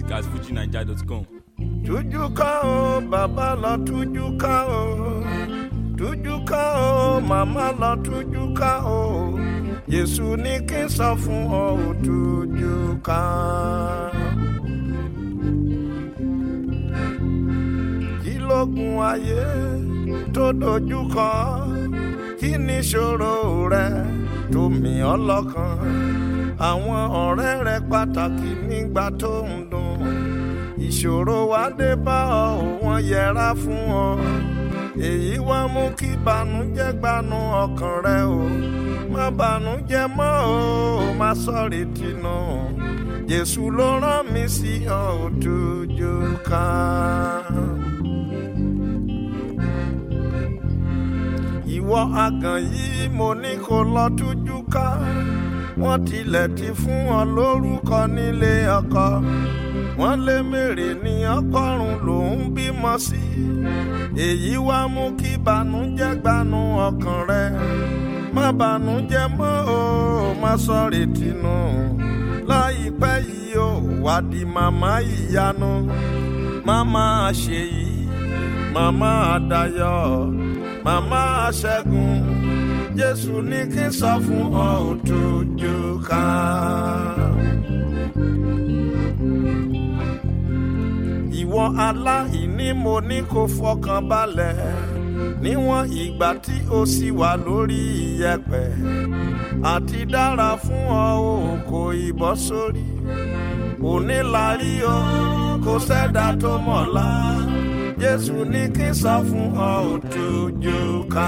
music at fujinaija.com. tújú ká o bàbá lọ tújú ká o tújú ká o màmá lọ tújú ká o Jésù ní kí n sọ fún ọ ò tújú ká. kí lógun ayé tó dojú kọ kí ni ìṣòro rẹ tó mì ọ́ lọ́kàn àwọn ọ̀rẹ́ rẹ pàtàkì nígbà tó ń dùn ìṣòro wá dé bá ọ ò wọ́n yẹra fún ọ èyí wá mú kí banújẹ́ gbanú ọkàn rẹ o má banújẹ́ mọ́ o má sọ̀rì tìǹù Jésù ló rán mi sí ọ ò tójú ká. ìwọ àgàn yìí mo ní kó lọ tújú ká wọ́n tilẹ̀ ti fún ọ lórúkọ nílé ọkọ wọ́n lé mèrè ní ọgọ́rùn lòún bímọ sí èyí wá mú kí banújẹ́ gbanú ọkàn rẹ má banújẹ́ mọ́ o má sọ̀rè tìǹù láìpẹ́ yìí ó wá di màmá ìyanu màmá àṣeyìí màmá àdàyọ̀ màmá àṣẹ́gun jésù ní kí n sọ fún ọ òtújú ká. ìwọ aláìní mo ní kó fọkàn balẹ̀ níwọ̀n ìgbà tí o sì wà lórí iyẹ̀pẹ̀ àti dára fún ọ ò kò ìbọ́ sórí òní la rí o kò sẹ́dá tó mọ̀lá jésù ní kí n sọ fún ọ òtújú ká.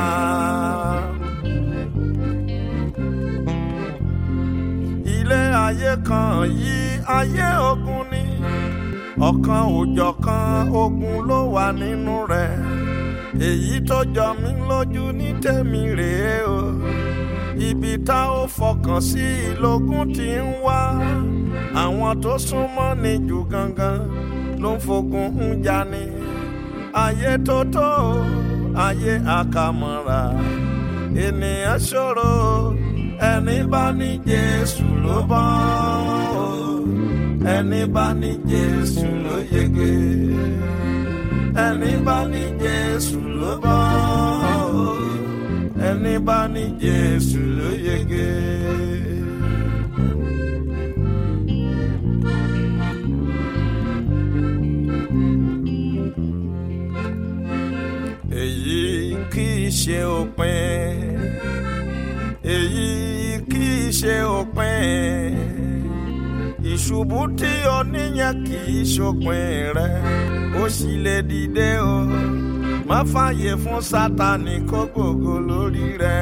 ilé ayé kan yìí ayé ogun ni ọ̀kan òjọ̀kan ogun ló wà nínú rẹ̀ èyí tó jọ mí lójú ní tèmi rèé o ibi tá ó fọkàn sí ìlógún tí ń wá àwọn tó súnmọ́ ni jù gangan ló ń fogun ń jani ayé tó tó ayé àkàmọ́ra ènìyàn ṣòro ẹni bá ní Jésù ló bọ́ ẹni bá ní Jésù ló yege ẹni bá ní Jésù ló bọ́ ẹni bá ní Jésù ló yege. èyí kì í ṣe òpin èyí kì í ṣe òpin ìṣubú tí o níyẹn kì í ṣòpin rẹ ó sì lè dìde o má fààyè fún sátani kó gbògo lórí rẹ.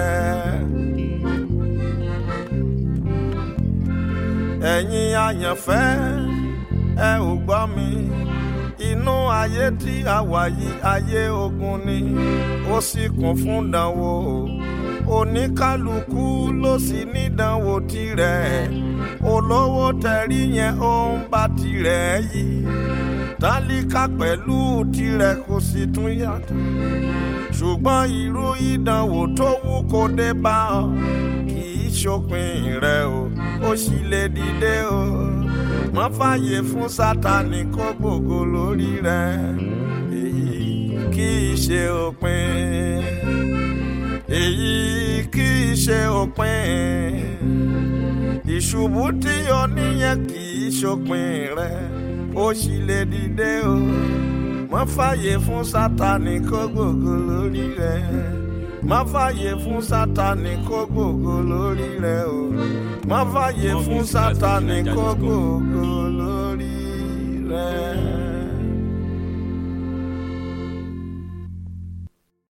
ẹ̀yin àyànfẹ́ ẹ ò gbọ́ mi inú ayé tí a wà yìí ayé ogun ni ó sì kún fún dánwò oníkálukú ló sì nídánwò tirẹ̀ olówó tẹ̀rí yẹn ó ń bá tirẹ̀ yìí tálíkà pẹ̀lú tirẹ̀ kò sì tún yàtọ̀ ṣùgbọ́n irú ìdánwò tó wù kó dé bá ọ kì í ṣòpin rẹ o ó sì lè dìde o má fààyè fún sátani kó gbògo lórí rẹ èyí kì í ṣe òpin èyí kì í ṣe òpin ìṣubú tí o níyẹn kì í ṣòpin rẹ ó sì lè dìde o má fààyè fún sátani kó gbògo lórí rẹ má fààyè fún sátani kó gbògo lórí rẹ o má fààyè fún sátani kó gbògo lórí rẹ.